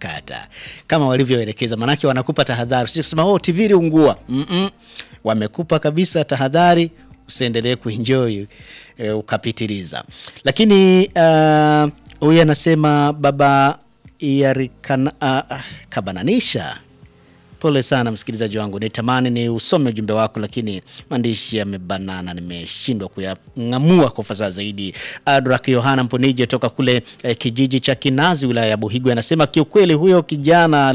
kata kama walivyoelekeza, manake wanakupa tahadhari, sio kusema oh, TV iliungua. mm -mm. Wamekupa kabisa tahadhari, usiendelee kuenjoy e, ukapitiliza. Lakini uh, huyu anasema baba yarikana, uh, kabananisha Pole sana msikilizaji wangu, nitamani ni usome ujumbe wako, lakini maandishi yamebanana, nimeshindwa kuyang'amua kwa ufasaha zaidi. Adrak Yohana Mponije toka kule eh, kijiji cha Kinazi wilaya ya Buhigwe anasema kiukweli, huyo kijana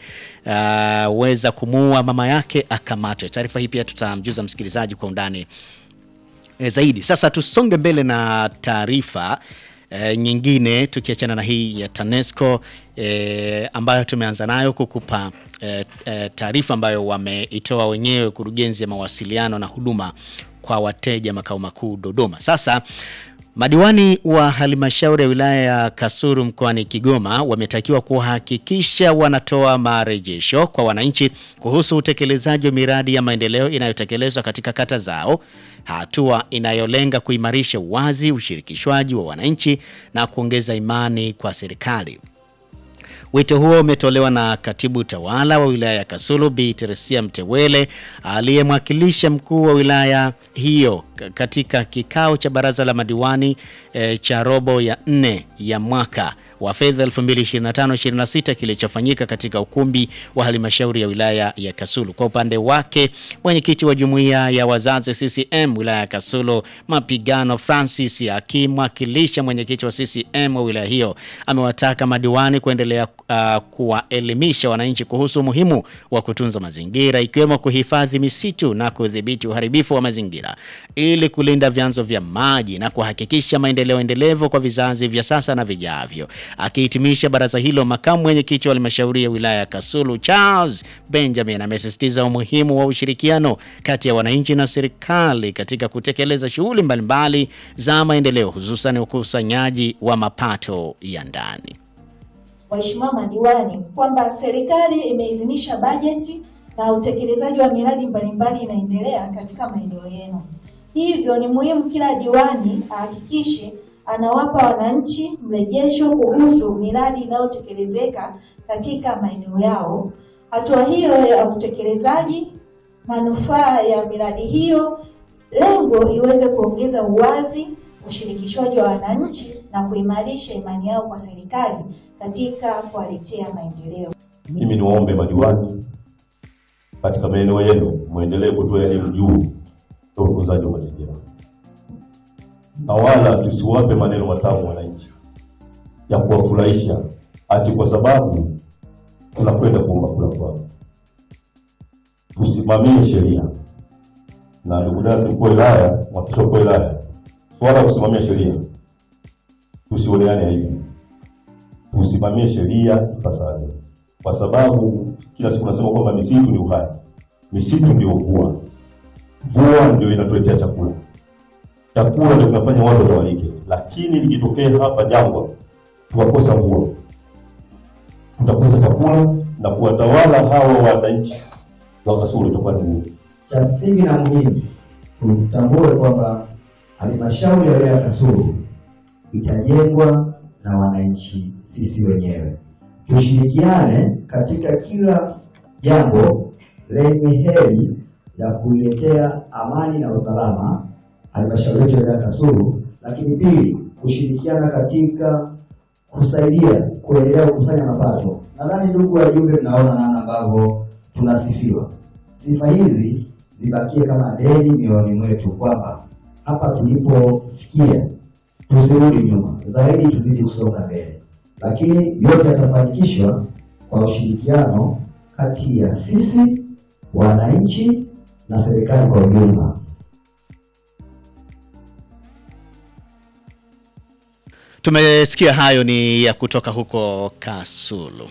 aliyeweza uh, kumuua mama yake akamatwe. Taarifa hii pia tutamjuza msikilizaji kwa undani eh, zaidi. Sasa tusonge mbele na taarifa E, nyingine tukiachana na hii ya TANESCO e, ambayo tumeanza nayo kukupa e, e, taarifa ambayo wameitoa wenyewe kurugenzi ya mawasiliano na huduma kwa wateja makao makuu Dodoma. Sasa madiwani wa halmashauri ya wilaya ya Kasulu mkoani Kigoma wametakiwa kuhakikisha wanatoa marejesho kwa wananchi kuhusu utekelezaji wa miradi ya maendeleo inayotekelezwa katika kata zao, hatua inayolenga kuimarisha uwazi, ushirikishwaji wa wananchi na kuongeza imani kwa serikali. Wito huo umetolewa na katibu tawala wa wilaya ya Kasulu Bi Teresia Mtewele aliyemwakilisha mkuu wa wilaya hiyo katika kikao cha baraza la madiwani e, cha robo ya nne ya mwaka wa fedha 2025-26 kilichofanyika katika ukumbi wa halmashauri ya wilaya ya Kasulu. Kwa upande wake, mwenyekiti wa jumuiya ya wazazi CCM wilaya ya Kasulu Mapigano Francis akimwakilisha mwenyekiti wa CCM wa wilaya hiyo amewataka madiwani kuendelea uh, kuwaelimisha wananchi kuhusu umuhimu wa kutunza mazingira ikiwemo kuhifadhi misitu na kudhibiti uharibifu wa mazingira ili kulinda vyanzo vya maji na kuhakikisha maendeleo endelevu kwa vizazi vya sasa na vijavyo. Akihitimisha baraza hilo, makamu mwenyekiti wa halmashauri ya wilaya ya Kasulu Charles Benjamin amesisitiza umuhimu wa ushirikiano kati ya wananchi na serikali katika kutekeleza shughuli mbalimbali za maendeleo, hususan ukusanyaji wa mapato ya ndani. Waheshimiwa madiwani, kwamba serikali imeidhinisha bajeti na utekelezaji wa miradi mbalimbali inaendelea katika maeneo yenu. Hivyo ni muhimu kila diwani ahakikishe anawapa wananchi mrejesho kuhusu miradi inayotekelezeka katika maeneo yao, hatua hiyo ya utekelezaji, manufaa ya miradi hiyo, lengo iweze kuongeza uwazi, ushirikishwaji wa wananchi na kuimarisha imani yao kwa serikali katika kuwaletea maendeleo. Mimi niwaombe madiwani katika maeneo yenu muendelee kutoa elimu juu ya utunzaji wa mazingira na wala tusiwape maneno matamu wananchi ya kuwafurahisha ati kwa sababu tunakwenda kuomba kura kwao. Tusimamie sheria na ndugu dasi mkuu wa wilaya, mwakilishi mkuu wa wilaya, swala la kusimamia sheria tusioneane aibu, tusimamie sheria ipasavyo, kwa sababu kila siku nasema kwamba misitu ni uhai, misitu ndio mvua, mvua ndio inatuletea chakula chakula ndio kinafanya watu watawalike, lakini likitokea hapa jangwa tukakosa mvua, tutakosa chakula na kuwatawala hawa wananchi wa Kasulu itakuwa ni ngumu. Cha msingi na muhimu tutambue kwamba halmashauri ya wilaya ya Kasulu itajengwa na wananchi sisi wenyewe. Tushirikiane katika kila jambo lenye heri ya kuiletea amani na usalama halmashauri yetu ya wilaya Kasulu, lakini pili kushirikiana katika kusaidia kuendelea kukusanya mapato. Nadhani ndugu wajumbe, mnaona namna ambavyo tunasifiwa. Sifa hizi zibakie kama deni mioyoni mwetu, kwamba hapa tulipofikia tusirudi nyuma, zaidi tuzidi kusonga mbele, lakini yote yatafanikishwa kwa ushirikiano kati ya sisi wananchi na serikali kwa ujumla. Tumesikia hayo ni ya kutoka huko Kasulu.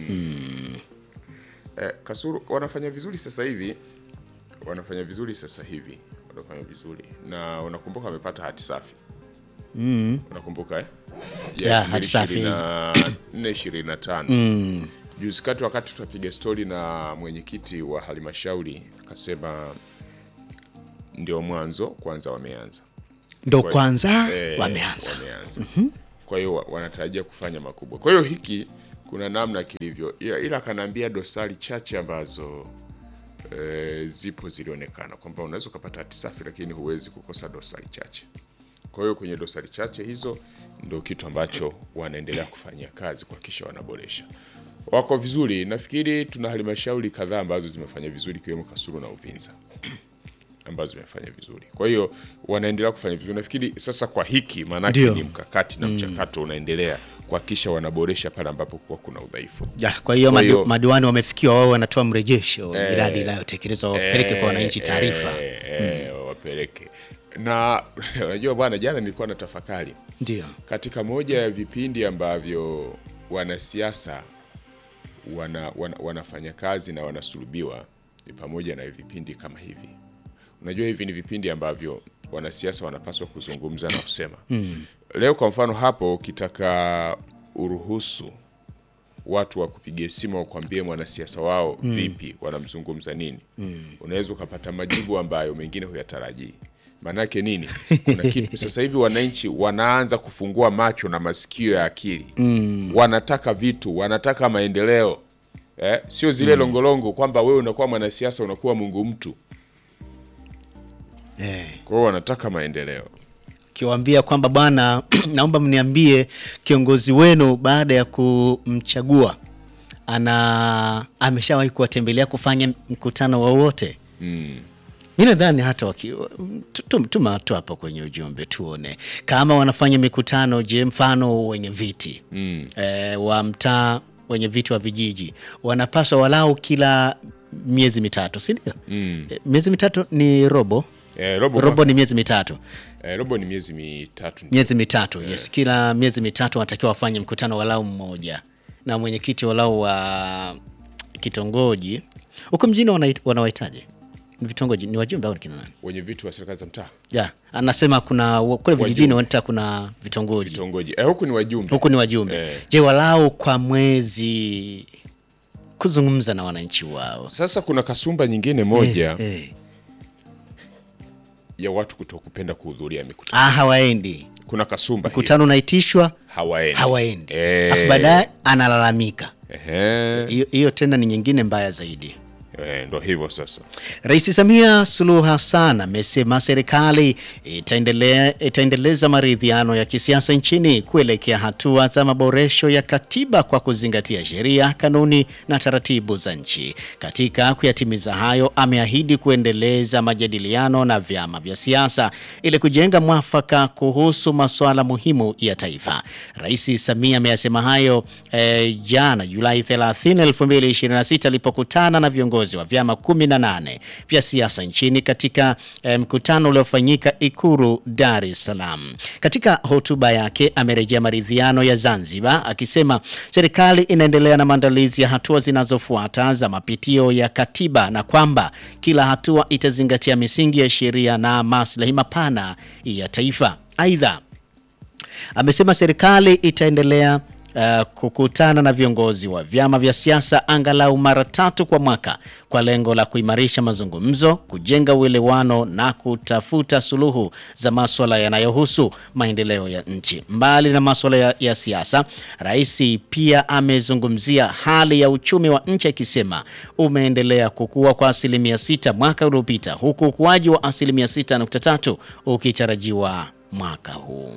Eh, Kasulu wanafanya vizuri sasa hivi, wanafanya vizuri sasa hivi, wanafanya vizuri na unakumbuka wamepata hati safi mm. Unakumbuka eh? Ya, hati safi. nne ishirini na tano juzi kati, wakati tutapiga stori na mwenyekiti wa halmashauri akasema ndio mwanzo kwanza, wameanza Ndo Kwa- kwanza Eh, wameanza. wameanza. Kwa hiyo wa- wanatarajia kufanya makubwa. Kwa hiyo hiki kuna namna kilivyo, ila, ila kanaambia dosari chache ambazo e, zipo zilionekana kwamba unaweza ukapata hati safi, lakini huwezi kukosa dosari chache. Kwa hiyo kwenye dosari chache hizo ndio kitu ambacho wanaendelea kufanyia kazi kuhakikisha wanaboresha. Wako vizuri, nafikiri tuna halmashauri kadhaa ambazo zimefanya vizuri ikiwemo Kasulu na Uvinza ambazo zimefanya vizuri. Kwa hiyo wanaendelea kufanya vizuri. Nafikiri sasa kwa hiki maanake Ndio. ni mkakati na mchakato unaendelea kuhakikisha wanaboresha pale ambapo kuwa kuna udhaifu. Ya, kwa hiyo Kwa madi- hiyo- madiwani wamefikiwa, wao wanatoa mrejesho wa miradi inayotekelezwa, wapeleke kwa wananchi taarifa. Eh, eh, wapeleke na unajua bwana, jana nilikuwa na tafakari Ndio. katika moja ya vipindi ambavyo wanasiasa wana, wana, wanafanya kazi na wanasulubiwa ni pamoja na vipindi kama hivi. Unajua hivi ni vipindi ambavyo wanasiasa wanapaswa kuzungumza na kusema leo. Kwa mfano hapo, ukitaka uruhusu watu wa kupigia simu wakwambie mwanasiasa wao vipi, wanamzungumza nini, unaweza ukapata majibu ambayo mengine huyatarajii. Maanake nini? Kuna kitu sasa hivi wananchi wanaanza kufungua macho na masikio ya akili wanataka vitu, wanataka maendeleo eh, sio zile longolongo kwamba wewe unakuwa mwanasiasa unakuwa Mungu mtu. Eh. Kwa hiyo wanataka maendeleo. Kiwaambia kwamba bwana, naomba mniambie kiongozi wenu baada ya kumchagua ana ameshawahi kuwatembelea kufanya mkutano wowote. Mm. Mi nadhani hata waki- tu- tu- tuma tu hapo kwenye ujumbe tuone kama wanafanya mikutano. Je, mfano wenye viti Mm. e, wa mtaa wenye viti wa vijiji wanapaswa walau kila miezi mitatu, si ndio? Mm. E, miezi mitatu ni robo Eh, robo, robo ni miezi mitatu eh, robo ni miezi mitatu. miezi mitatu yes. Kila miezi mitatu wanatakiwa wafanye mkutano walau mmoja na mwenyekiti walau wa kitongoji huko mjini wanait- wanawahitaji Ni vitongoji ni wajumbe au ni kina nani? Wenye vitu wa serikali za mtaa Yeah, anasema kuna kule vijijini wanaita kuna vitongoji vitongoji, eh, huku ni wajumbe huku ni wajumbe Eh. je, walau kwa mwezi kuzungumza na wananchi wao Sasa kuna kasumba nyingine moja eh, eh. ya watu kutokupenda kuhudhuria mikutano. Ah, hawaendi Kuna kasumba hiyo. mkutano unaitishwa hawaendi, hawaendi Eh. afu baadaye analalamika Ehe. hiyo hiyo tena ni nyingine mbaya zaidi Eh, ndo hivyo sasa. Rais Samia Suluhu Hassan amesema serikali itaendelea itaendeleza maridhiano ya kisiasa nchini kuelekea hatua za maboresho ya katiba kwa kuzingatia sheria, kanuni na taratibu za nchi. Katika kuyatimiza hayo, ameahidi kuendeleza majadiliano na vyama vya siasa ili kujenga mwafaka kuhusu masuala muhimu ya taifa. Rais Samia ameyasema hayo eh, jana Julai 30, 2026 alipokutana na viongozi wa vyama 18 vya siasa nchini katika eh, mkutano uliofanyika Ikulu Dar es Salaam. Katika hotuba yake amerejea maridhiano ya Zanzibar akisema serikali inaendelea na maandalizi ya hatua zinazofuata za mapitio ya katiba na kwamba kila hatua itazingatia misingi ya sheria na maslahi mapana ya taifa. Aidha, amesema serikali itaendelea uh, kukutana na viongozi wa vyama vya siasa angalau mara tatu kwa mwaka kwa lengo la kuimarisha mazungumzo, kujenga uelewano na kutafuta suluhu za maswala yanayohusu maendeleo ya nchi. Mbali na maswala ya, ya siasa, rais pia amezungumzia hali ya uchumi wa nchi akisema umeendelea kukua kwa asilimia sita mwaka uliopita huku ukuaji wa asilimia 6.3 ukitarajiwa mwaka huu.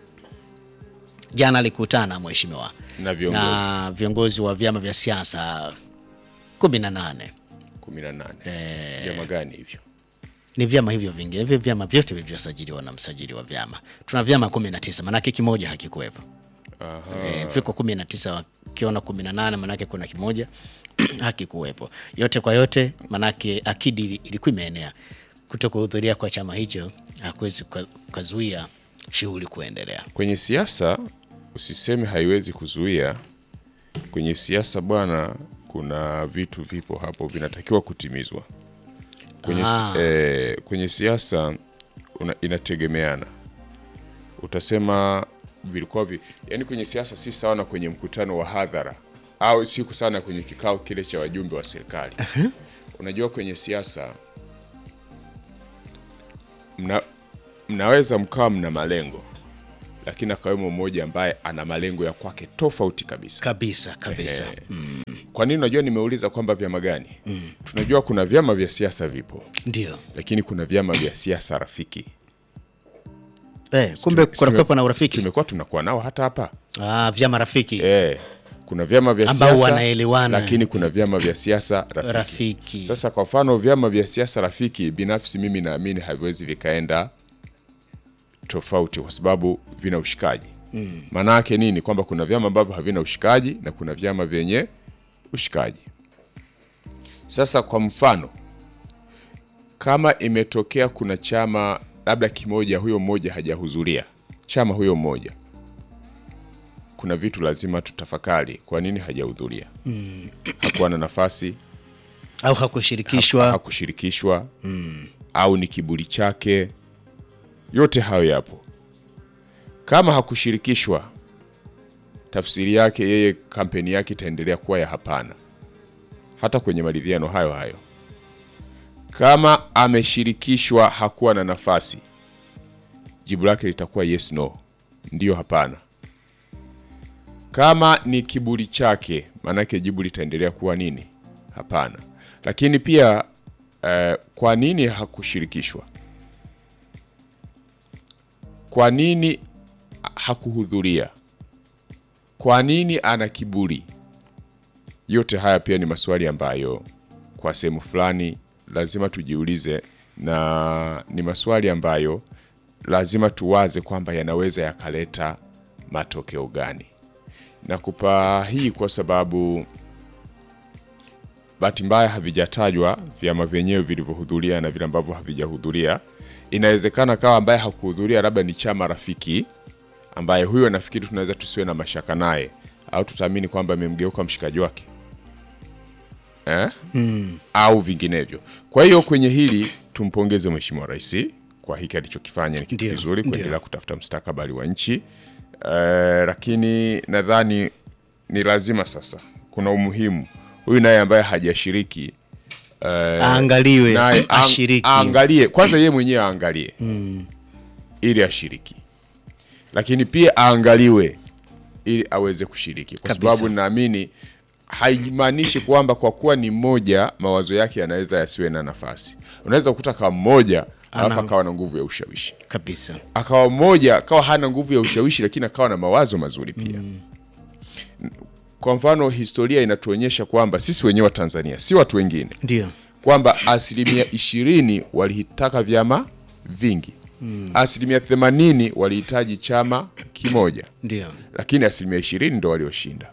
Jana alikutana mheshimiwa Na viongozi na viongozi wa vyama vya siasa 18. 18. Vyama gani hivyo? Ni vyama hivyo vingine, hivyo vyama vyote vilivyosajiliwa na msajili wa vyama. Tuna vyama 19, manake kimoja hakikuwepo. Aha. E, viko 19 wakiona 18 manake kuna kimoja hakikuwepo. Yote kwa yote, manake akidi ilikuwa imeenea. Kutokuhudhuria kwa chama hicho hakuwezi kuka- kukazuia shughuli kuendelea. Kwenye siasa usiseme haiwezi kuzuia. Kwenye siasa bwana, kuna vitu vipo hapo vinatakiwa kutimizwa. Kwenye, Ah. eh, kwenye siasa una, inategemeana. Utasema vilikuwa vi, yani kwenye siasa si sawa na kwenye mkutano wa hadhara au siku sana kwenye kikao kile cha wajumbe wa serikali. Unajua kwenye siasa mna, mnaweza mkawa mna malengo lakini akawemo mmoja ambaye ana malengo ya kwake tofauti kabisa. kabisa kabisa Eh, Kwa nini unajua nimeuliza kwamba vyama gani? Tunajua kuna vyama vya siasa vipo, ndio lakini kuna vyama vya siasa rafiki. eh, kumbe Tume- kunakuwepo na tume- urafiki Tumekuwa tunakuwa nao hata hapa ah, vyama rafiki eh, kuna vyama vya Ambao siasa wanaelewana. lakini kuna vyama vya siasa rafiki. rafiki Sasa kwa mfano vyama vya siasa rafiki, binafsi mimi naamini haviwezi vikaenda tofauti kwa sababu vina ushikaji. Maana yake nini? Kwamba kuna vyama ambavyo havina ushikaji na kuna vyama vyenye ushikaji. Sasa kwa mfano, kama imetokea kuna chama labda kimoja, huyo mmoja hajahudhuria chama huyo mmoja, kuna vitu lazima tutafakari, kwa nini hajahudhuria? Hakuwa na nafasi au hakushirikishwa hakushirikishwa au ni kiburi chake. Yote hayo yapo. Kama hakushirikishwa, tafsiri yake yeye, kampeni yake itaendelea kuwa ya hapana, hata kwenye maridhiano hayo hayo. Kama ameshirikishwa, hakuwa na nafasi, jibu lake litakuwa yes no, ndiyo hapana. Kama ni kiburi chake, maanake jibu litaendelea kuwa nini? Hapana. Lakini pia eh, kwa nini hakushirikishwa? Kwa nini hakuhudhuria? Kwa nini ana kiburi? Yote haya pia ni maswali ambayo kwa sehemu fulani lazima tujiulize, na ni maswali ambayo lazima tuwaze kwamba yanaweza yakaleta matokeo gani. Nakupa hii kwa sababu bahati mbaya havijatajwa vyama vyenyewe vilivyohudhuria na vile ambavyo havijahudhuria. Inawezekana kawa ambaye hakuhudhuria labda ni chama rafiki, ambaye huyo nafikiri tunaweza tusiwe na mashaka naye, au tutaamini kwamba amemgeuka mshikaji wake eh? au vinginevyo. Kwa hiyo kwenye hili tumpongeze Mheshimiwa Rais kwa hiki alichokifanya, ni kitu Ndio, kizuri ndio. kuendelea kutafuta mustakabali wa nchi eh, lakini nadhani ni lazima sasa, kuna umuhimu huyu naye ambaye hajashiriki aangaliwe naye ang- ashiriki aangalie kwanza, yeye mwenyewe aangalie ili ashiriki, lakini pia aangaliwe ili aweze kushiriki, kwa Kabisa. sababu naamini haimaanishi kwamba kwa kuwa ni mmoja mawazo yake yanaweza yasiwe na nafasi. Unaweza kukuta kawa mmoja alafu akawa na nguvu ya ushawishi, kabisa akawa mmoja akawa hana nguvu ya ushawishi, lakini akawa na mawazo mazuri pia. Kwa mfano, historia inatuonyesha kwamba sisi wenyewe wa Tanzania, si watu wengine ndio kwamba asilimia ishirini walihitaka vyama vingi asilimia themanini walihitaji chama kimoja, ndio lakini asilimia ishirini ndo walioshinda,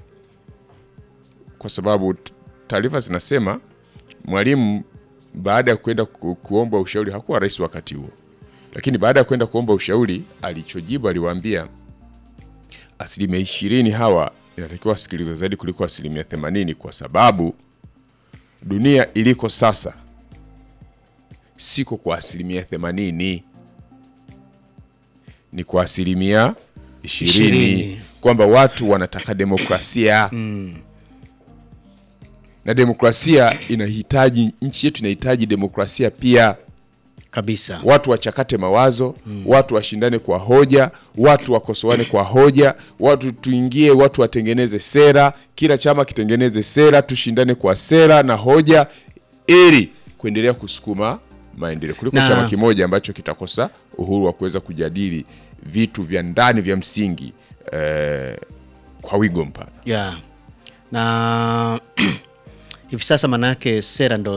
kwa sababu t- taarifa zinasema Mwalimu baada ya kwenda ku, kuomba ushauri hakuwa rais wakati huo, lakini baada ya kwenda kuomba ushauri alichojibu, aliwaambia asilimia ishirini hawa inatakiwa wasikilizwe zaidi kuliko asilimia themanini kwa sababu dunia iliko sasa siko kwa asilimia themanini ni kwa asilimia ishirini Ishirini. kwamba watu wanataka demokrasia na demokrasia inahitaji nchi yetu inahitaji demokrasia pia kabisa watu wachakate mawazo watu washindane kwa hoja watu wakosoane kwa hoja watu tuingie watu watengeneze sera kila chama kitengeneze sera tushindane kwa sera na hoja ili kuendelea kusukuma maendeleo kuliko Na- chama kimoja ambacho kitakosa uhuru wa kuweza kujadili vitu vya ndani vya msingi eh, kwa wigo mpana yeah. na hivi sasa maanayake sera ndo